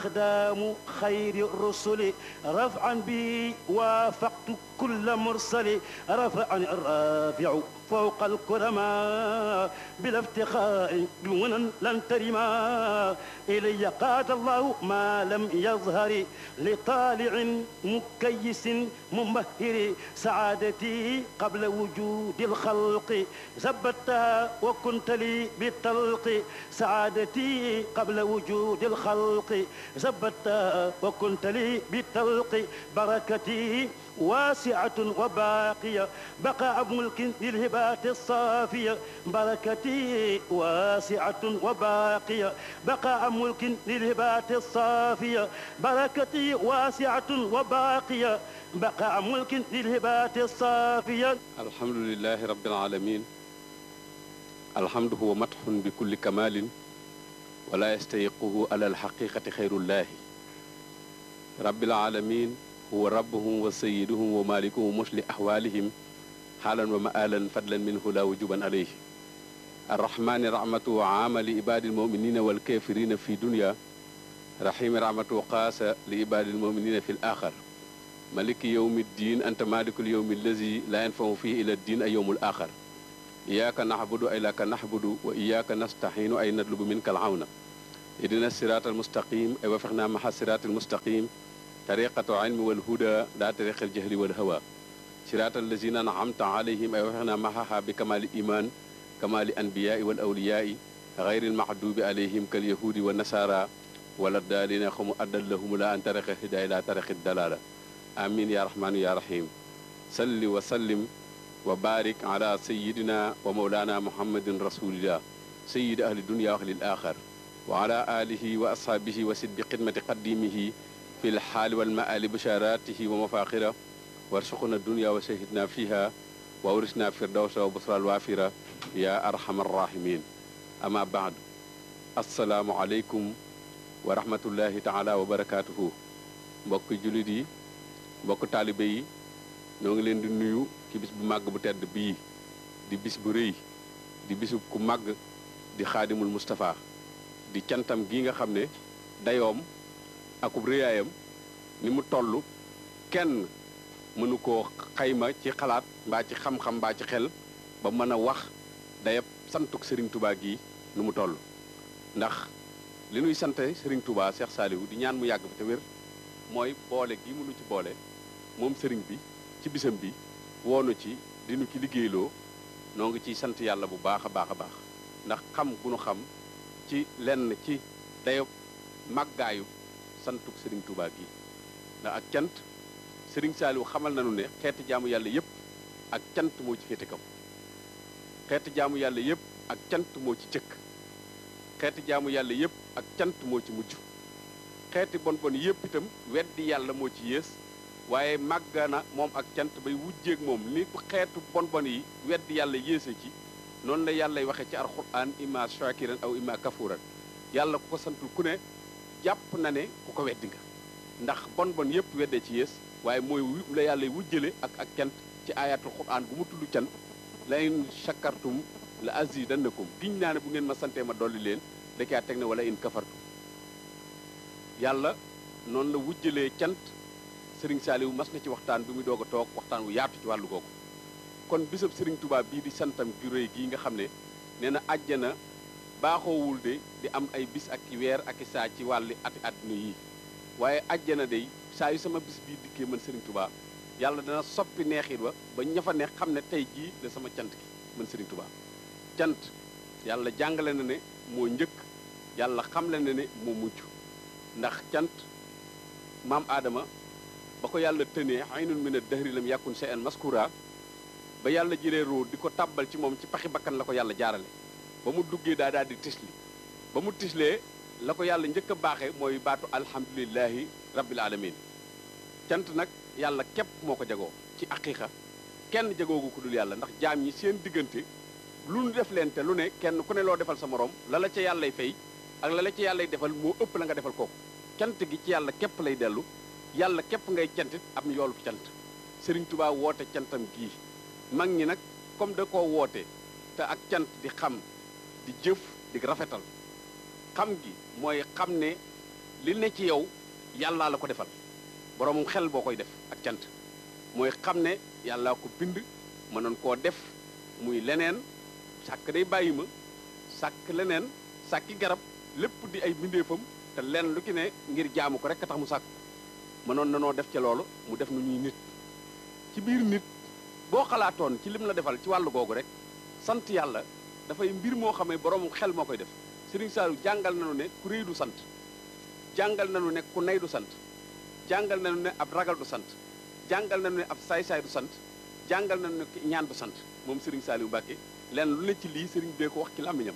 إقدام خير الرسل رفعا بي وافقت كل مرسل رفعني الرافع فوق الكرماء بلا افتخار دون لن ترما إلي قاد الله ما لم يظهر لطالع مكيس ممهر سعادتي قبل وجود الخلق زبتها وكنت لي بالطلق سعادتي قبل وجود الخلق زبتها وكنت لي بالطلق بركتي واسعة وباقية بقاء ملك للهبات الصافية بركتي واسعة وباقية بقاء ملك للهبات الصافية بركتي واسعة وباقية بقاء ملك للهبات الصافية الحمد لله رب العالمين الحمد هو مدح بكل كمال ولا يستيقه على الحقيقة خير الله رب العالمين هو ربهم وسيدهم ومالكهم مشل أحوالهم حالا ومآلا فضلا منه لا وجوبا عليه الرحمن رحمته عام لعباد المؤمنين والكافرين في دنيا رحيم رحمته قاس لعباد المؤمنين في الآخر ملك يوم الدين أنت مالك اليوم الذي لا ينفع فيه إلى الدين أي يوم الآخر إياك نعبد إياك نحبد وإياك نستعين أي نطلب منك العون إدنا الصراط المستقيم أي وفقنا مع الصراط المستقيم طريقة علم والهدى لا طريق الجهل والهوى صراط الذين أنعمت عليهم أي وفقنا معها بكمال الإيمان كمال الأنبياء والأولياء غير المحدوب عليهم كاليهود والنصارى ولا الضالين هم أدل لهم لا أن طريق الهداية لا طريق الدلالة آمين يا رحمن يا رحيم صل وسلم وبارك على سيدنا ومولانا محمد رسول الله سيد أهل الدنيا وأهل الآخر وعلى آله وأصحابه وسد بقدمة قديمه في الحال والمآل بشاراته ومفاخره وارزقنا الدنيا وشهدنا فيها وورثنا فردوس وبصرى الوافرة يا أرحم الراحمين أما بعد السلام عليكم ورحمة الله تعالى وبركاته mbokk jullit yi mbokk taalibe yi ñoo ngi leen di nuyu ci bis bu màgg bu tedd bii di bis bu rëy di bisu ku màgg di xaadimul Moustapha di cantam gi nga xam ne dayoom akub rëyaayam ni mu toll kenn mënu koo xayma ci xalaat mbaa ci xam-xam mbaa ci xel ba mën a wax dayab santuk Serigne Touba gi nu mu toll ndax li nuy sante Serigne Touba Cheikh Saliou di ñaan mu yàgg fi te wér mooy boole gi mu nu ci boole moom Serigne bi ci bisam bi woonu ci di nu ci liggéeyloo noo ngi ciy sant yàlla bu baax a baax a baax ndax xam gu nu xam ci lenn ci dayob màggaayu santuk Serigne Touba gi ndax ak cant Serigne Saliou xamal nañu ne xeeti jaamu yàlla yépp ak cant moo ci féete kaw xeeti jaamu yàlla yépp ak cant moo ci jëkk xeeti jaamu yàlla yépp ak cant moo ci mujj xeeti bon bon yépp itam weddi yàlla moo ci yées waaye màgga na moom ak cant bay wujjeeg moom ni ko xeetu bon bon yi weddi yàlla yéese ci noonu la yàllay waxe ci alxuraan imma shakiran aw imma kafuran yàlla ku ko santul ku ne jàpp na ne ku ko weddi nga ndax bon bon yépp weddee ci yées waaye mooy la yàlla wujjale ak ak cant ci ayatul quran bu mu tudd cant la in shakartum la azidannakum giñ naa ne bu ngeen ma santee ma dolli leen da caa teg ne wala in kafartum yàlla noonu la wujjalee cant Serigne Saliou mas na ci waxtaan bi muy doog a toog waxtaan wu yaatu ci wàllu googu kon bisab Serigne Touba bii di santam gi rëy gii nga xam ne nee na àjjana baaxoowul de di am ay bis ak i weer ak i saa ci wàlli ati àdduna yi waaye àjjana day saa yu sama bis bii dikkee man Serigne Touba yàlla dana soppi neexit wa ba ña fa neex xam ne tey jii la sama cant gi man Serigne Touba cant yàlla jàngale na ne moo njëkk yàlla xamle na ne moo mujj ndax cant maam Adama ba ko yàlla tënee aynun min ad-dahri lam yakun shay'an maskura ba yàlla jëlee roo di ko tàbbal ci moom ci paxi bakkan la ko yàlla jaarale ba mu duggee daa daal di tisli ba mu tislee la ko yàlla njëkk a baaxee mooy baatu alhamdulilahi rabbil alamin cant nag yàlla képp moo ko jagoo ci aqiqa kenn jagoogu ko dul yàlla ndax jaam ñi seen diggante lu nu def leen te lu ne kenn ku ne loo defal sa morom la la ca yàllay fay ak la la ca yàllay defal moo ëpp la nga defal kooku cant gi ci yàlla képp lay dellu yàlla képp ngay cantit am yoolu cant Serigne Touba woote cantam gii mag ñi nag comme da koo woote te ak cant di xam di jëf di rafetal xam gi mooy xam ne li ne ci yow yàllaa la ko defal boromum xel boo koy def ak cant mooy xam ne yàllaa ko bind mënoon koo def muy leneen sàkk day bàyyi ma sàkk leneen sàkki garab lépp di ay bindeefam te lenn lu ki ne ngir jaamu ko rek a tax mu sàkk mënoon na noo def ca loolu mu def nu ñuy nit ci biir nit boo xalaatoon ci lim la defal ci wàllu googu rek sant yàlla dafay mbir moo xam ne borom xel moo koy def Serigne Saliou jàngal nañu ne ku réy du sant jàngal nañu ne ku nay du sant jàngal nañu ne ab ragal du sant jàngal nañu ne ab saay-saay du sant jàngal nañu ne ñaan du sant moom Serigne Saliou Mbacke lenn lu ne ci lii Serigne bee ko wax ci làmmiñam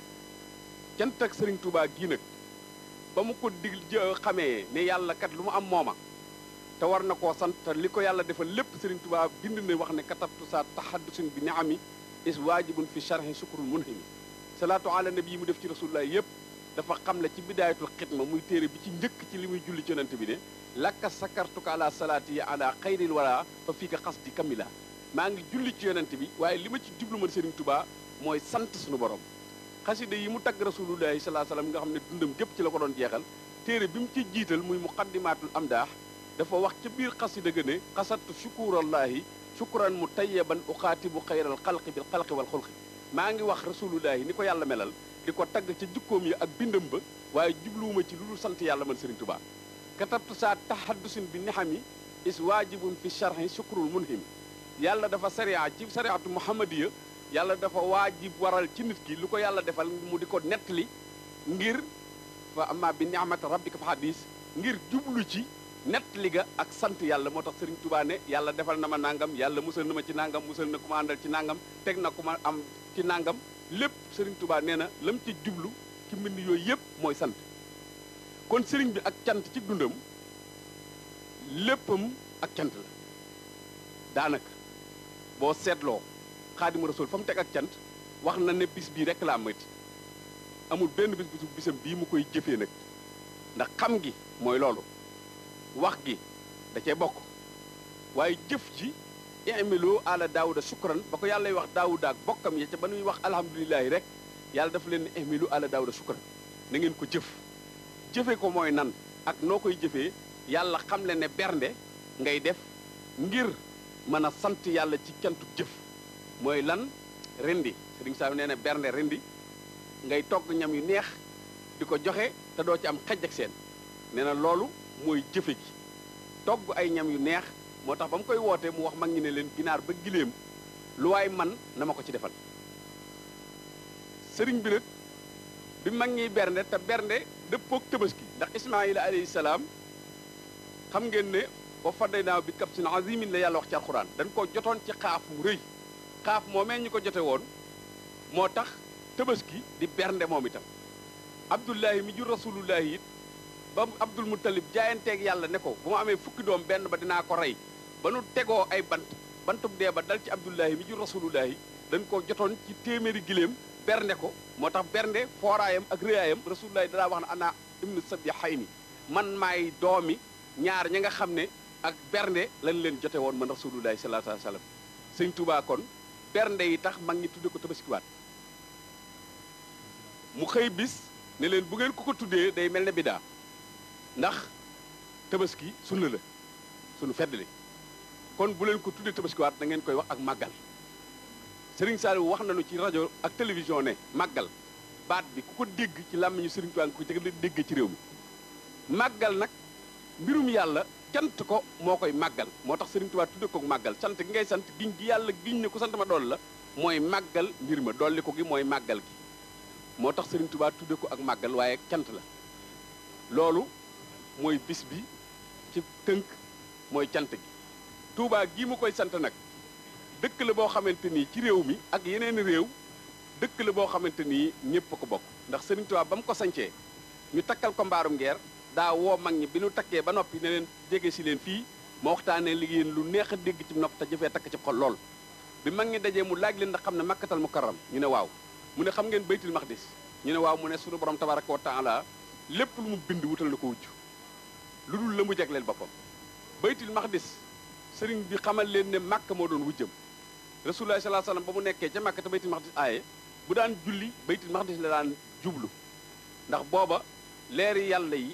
cant ak Serigne Touba gii nag ba mu ko dig xamee ne yàlla kat lu mu am mooma te war na koo sant te li ko yàlla defal lépp Serigne Touba bind na wax ne katabtu sa tahaddusun bi niami is waajibun fi sharhi sukrul munhimi salaatu ala nabi yi mu def ci rasulullah yëpp dafa xam le ci bidaayatul xidma muy téere bi ci njëkk ci li muy julli ci yonent bi ne lakka sakartuka ala salaati yi ala xayril wala fa fii ka xas di kamila maa ngi julli ci yonent bi waaye li ma ci jublu man Serigne Touba mooy sant suñu borom xasida yi mu tagg rasulullahi salaa salaam nga xam ne dundam gépp ci la ko doon jeexal téere bi mu ci jiital muy muqaddimatul amdaax dafa wax ca biir xasida ga ne xasattu shukurallahi shukran mu tayyaban uxaatibu xayral xalqi bil xalqi wal xulqi maa ngi wax rasulullahi ni ko yàlla melal di ko tagg ca jukkoom yi ak bindam ba waaye jubluwuma ci lu dul sant yàlla man Serigne Touba katabtu saa tahaddusin bi nihami is waajibun fi sharhi shukrul munhimi yàlla dafa sariya ci sariatu muhammadiya yàlla dafa waajib waral ci nit ki lu ko yàlla defal mu di ko nettali ngir fa amma bi ni'mati rabbika fa hadis ngir jublu ci nettali ga ak sant yàlla moo tax Serigne Touba ne yàlla defal na ma nangam yàlla musal na ma ci nangam musal na ku ma àndal ci nangam teg na ku ma am ci nangam lépp Serigne Touba nee na lam ci jublu ci mbind yooyu yëpp mooy sant kon Serigne bi ak cant ci dundam léppam ak cant la daanaka boo seetloo xaadimu rasul fa mu teg ak cant wax na ne bis bii rek la amati amul benn bis bisu bisam bii mu koy jëfee nag ndax xam gi mooy loolu wax gi da cee bokk waaye jëf ji imilu ala daawuda sukran ba ko yàlla wax daawuda ak bokkam ya ca ba nuy wax alhamdulilahi rek yàlla dafa leen ne imilu ala daawuda sukran na ngeen ko jëf jëfe ko mooy nan ak noo koy jëfee yàlla xam le ne bernde ngay def ngir mën a sant yàlla ci cantu jëf mooy lan rendi sëriñ Saliou nee na bernde rendi ngay togg ñam yu neex di ko joxe te doo ci am xej ak seen nee na loolu mooy jëfe gi togg ay ñam yu neex moo tax ba mu koy wootee mu wax mag ñi ne leen ginaar ba giléem lu waay man na ma ko ci defal sëriñ bi nag bi mag ñiy bernde te bernde dëppook tabaski ndax ismaila alayhi salaam xam ngeen ne ba fadday naaw bi kab sin azimin la yàlla wax ci alxuraan dañ ko jotoon ci xaaf mu rëy xaaf moomee ñu ko jote woon moo tax tabaski di bernde moom itam abdullahi mi jur rasulullahi it ba abdul muttalib jaayanteeg yàlla ne ko bu ma amee fukki doom benn ba dinaa ko rey ba nu tegoo ay bant bantub dee ba dal ci abdullahi mi jur rasulullahi dañ ko jotoon ci téeméeri giléem bernde ko moo tax bernde fooraayam ak réyaayam rasulullahi danaa wax ne ana ibnu sabi xay ni man maay doomi ñaar ña nga xam ne ak bernde lañ leen jote woon man rasulullahi sallallahu alayhi wa sallam sëñ Tuubaa kon bernde yi tax mag ñi tudde ko tabaskiwaat mu xëy bis ne leen bu ngeen ko ko tuddee day mel ne bidaa ndax tabaski sunna la sunu feddali kon bu leen ko tuddee tabaskiwaat da ngeen koy wax ak màggal Serigne Saliou wax nañu ci rajo ak télévision ne màggal baat bi ku ko dégg ci làmmiñu Serigne Touba nga ko jëg déggee ci réew mi màggal nag mbirum yàlla cant ko moo koy màggal moo tax Serigne Touba tudde ko màggal sant gi ngay sant giñ gi yàlla giñ ne ko sant ma dool la mooy màggal mbir ma dolli ko gi mooy màggal gi moo tax Serigne Touba tudde ko ak màggal waaye cant la loolu mooy bis bi ci tënk mooy cant gi Touba gii mu koy sant nag dëkk la boo xamante nii ci réew mi ak yeneen réew dëkk la boo xamante nii ñëpp a ko bokk ndax Serigne Touba ba mu ko sancee ñu takkal ko mbaarum ngeer daa woo mag ñi bi ñu takkee ba noppi ne leen jege si leen fii ma waxtaanee liggéeyeen lu neex a dégg ci nopp te jëfee takk ci xol lool bi mag ñi dajee mu laaj leen ndax xam ne makkatal mukarram ñu ne waaw mu ne xam ngeen baytul maqdis ñu ne waaw mu ne sunu borom tabaraka wa taala lépp lu mu bind wutal na ko wujj lu dul la mu jagleel boppam baytul maqdis sëriñ bi xamal leen ne màkk moo doon wujjam rasulullah sallallahu alayhi wasallam ba mu nekkee ca màkk te baytul maqdis aaye bu daan julli baytul maqdis la daan jublu ndax booba leeri yàlla yi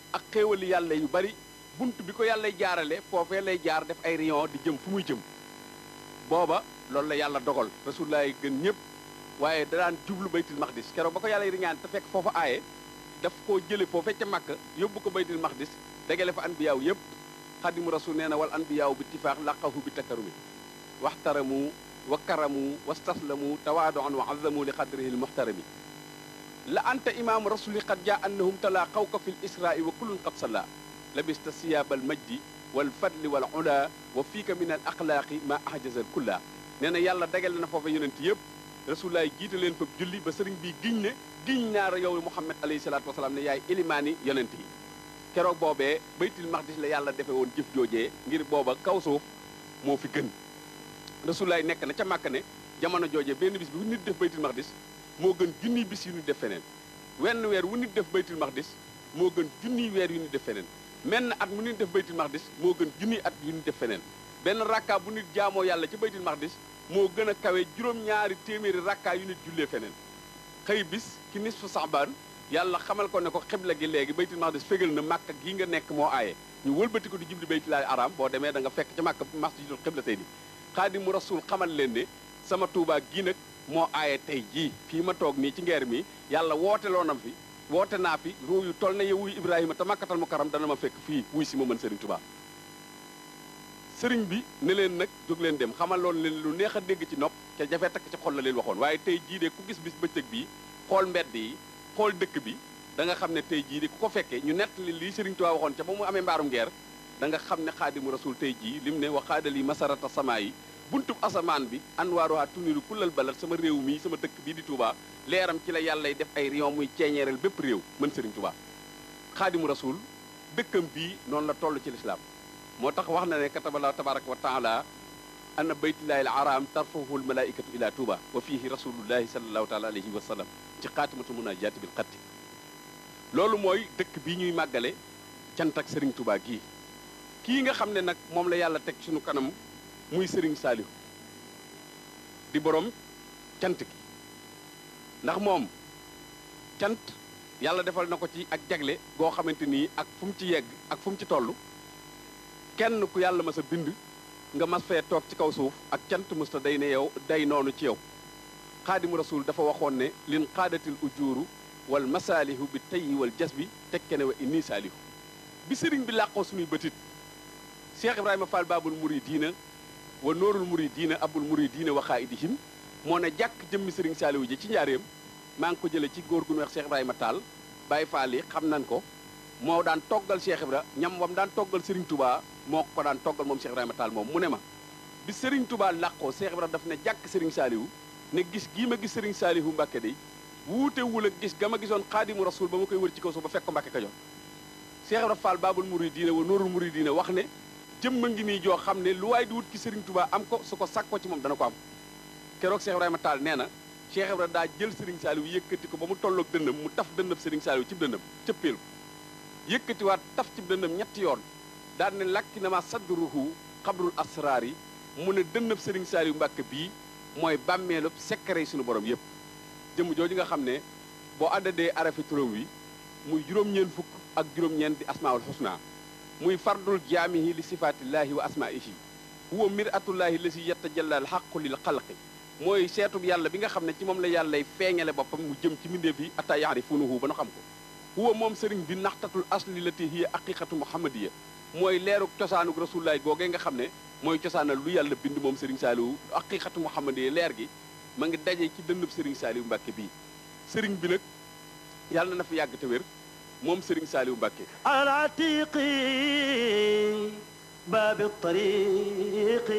ak xéewali yàlla yu bari bunt bi ko yàlla jaarale foofee lay jaar def ay rayon di jëm fu muy jëm booba loolu la yàlla dogal rasulullah yi gën ñëpp waaye da daan jublu baytul maqdis keroog ba ko yàlla yi riñaan te fekk foofa aaye daf koo jële foofee ca màkk yóbbu ko baytul maqdis dagale fa anbiyaaw yëpp xadimu rasul nee na wal anbiyaaw bi tifaax laqahu bi takkarumi waxtaramu wa karamu wastaslamu tawaadoan wa azamu li qadrihi lmuxtarami la anta imaamu rasuli qad jaa annahum talaa xawka fi l israai wa kullun qad salla labista siyaaba al majdi wal fadli wal ula wa fiika min al axlaaqi ma ahjaza al kulla nee na yàlla dagale na foofa yonent yëpp rasulullaay jiite leen fa julli ba sëriñ bi giñ ne giñ naar yow muhammad alayhi salaatu wasalaam ne yaay ilimaani yonent yi keroog boobee baytul maqdis la yàlla defe woon jëf joojee ngir booba kaw suuf moo fi gën rasulullaay nekk na ca màkk ne jamono joojee benn bis bi wu nit def baytul maqdis moo gën junniy bis yu nit def feneen wenn weer wu nit def baytul maqdis moo gën junniy weer yu nit def feneen menn at mu nit def baytul maqdis moo gën junniy at yu nit def feneen benn rakka bu nit jaamoo yàlla ci baytul maqdis moo gën a kawe juróom-ñaari téeméeri rakkaa yu nit jullee feneen xëy bis ki nisfu saxbaan yàlla xamal ko ne ko xibla gi léegi baytul maqdis fégal na màkk gi nga nekk moo aaye ñu wëlbati ko di jubli baytulaay araam boo demee da nga fekk ca màkk masjidul xibla tey ni xaadimu rasul xamal leen ne sama tuubaa gii nag moo aaye tey jii fii ma toog nii ci ngeer mi yàlla woote loonam fi woote naa fi ruu yu toll na yow wuy ibrahima te màkkatal mu karam dana ma fekk fii wuy si ma mën sëriñ tubaa sëriñ bi ne leen nag jóg leen dem xamal loon leen lu neex a dégg ci nopp ca jafe takk ci xol la leen waxoon waaye tey jii de ku gis bis bëccëg bii xool mbedd yi xool dëkk bi da nga xam ne tey jii de ku ko fekkee ñu nettali lii sëriñ tubaa waxoon ca ba mu amee mbaarum ngeer da nga xam ne xaadimu rasul tey jii lim ne wa xaadali masarata samaa yi buntub asamaan bi anwaaruha tuniru kullal balad sama réew mii sama dëkk bii di Touba leeram ci la yàllay def ay rayon muy ceeñeeral bépp réew mën sëriñ Touba xaadimu rasul dëkkam bii noonu la toll ci lislaam moo tax wax na ne katabala tabaraka wa taala anna baytullahi al aram tarfahu al malaikatu ila Touba wa fihi rasulullahi salallahu taala alayhi wa sallam ci xaatimatu munajati bil xatti loolu mooy dëkk bii ñuy màggale cant ak sëriñ Touba gii kii nga xam ne nag moom la yàlla teg suñu kanam muy sëriñ Saalihu di borom cant gi ndax moom cant yàlla defal na ko ci ak jagle goo xamante nii ak fu mu ci yegg ak fu mu ci toll kenn ku yàlla mas a bind nga mas fee toog ci kaw suuf ak cant musta day ne yow day noonu ci yow xaadimu rasul dafa waxoon ne lin xaadatil ujuuru wal masaalihu bi tayyi wal jas bi tekke ne wa inni saalihu bi sëriñ bi làqoo suñuy bëtit Cheikh Ibrahima Fall Babul Muridiina wa noorul Muridiina abul Muridiina wa xaaidihim moo ne jàkk jëmmi sëriñ Saaliwu ji ci njaareem maa ngi ko jële ci góor gu ñu wax Cheikh Ibrahima Tall Baye Fall yi xam nañ ko moo daan toggal Cheikh Ibra ñam wam daan toggal Serigne Touba moo ko daan toggal moom Cheikh Ibrahima Tall moom mu ne ma bi Serigne Touba làqoo Cheikh Ibra daf ne jàkk Serigne Saaliwu ne gis gii ma gis Serigne Saaliwu Mbàkke day wuute wul ak gis ga ma gisoon xaadimu rasul ba ma koy wër ci kaw suuf ba fekk ko Mbàkke Kajoor Cheikh Ibra Fall Babul Muridiina wa noorul Muridiina wax ne jëmma ngi nii joo xam ne lu waay di wut ci Serigne Touba am ko su ko sàkkoo ci moom dana ko am keroog Cheikh Ibrahima Tall nee na Cheikh Ibrahima daa jël Serigne Saliou yëkkati ko ba mu tolloog dënnam mu taf dënnab Serigne Saliou ci dënnam cëppeel ko yëkkatiwaat taf ci dënnam ñetti yoon daal ne lakki na ma sadruhu xabrul asraar yi mu ne dënnab Serigne Saliou Mbàkke bii mooy bàmmeelub secret yi suñu borom yëpp jëmm jooju nga xam ne boo àddadee arafi turam wi muy juróom-ñeen fukk ak juróom-ñeent di asmaul husna muy fardul jaamihi li sifaatillaahi wa asmaihi huwa miratullaahi la si yettajalla al xaqu lil xalqi mooy seetub yàlla bi nga xam ne ci moom la yàllay feeñale boppam mu jëm ci mbindeef yi atta yaarifuunahu ba nu xam ko huwa moom sëriñ bi naxtatul asli lati hiya aqiqatu muhammadiya mooy leeruk cosaanuk rasulullaay googee nga xam ne mooy cosaanal lu yàlla bind moom sëriñ saaliwu aqiqatu muhammadiya leer gi ma ngi daje ci dënnub sëriñ saaliwu mbàkke bii sëriñ bi nag yàlla na fi yàgg te wér moom sëriñ saaliwu mbàkke على عتيق باب الطريق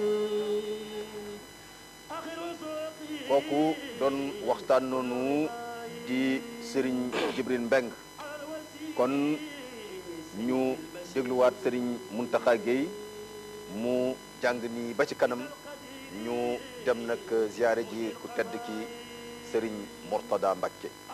آخر سوقي kooku doon waxtaan noonu di sëriñ Jibril Mbeng kon ñu dégluwaat sëriñ Muntaxa Géey mu jàng nii ba ci kanam ñu dem nag ziyaare ji ku tedd ki sëriñ Mortada Mbàkke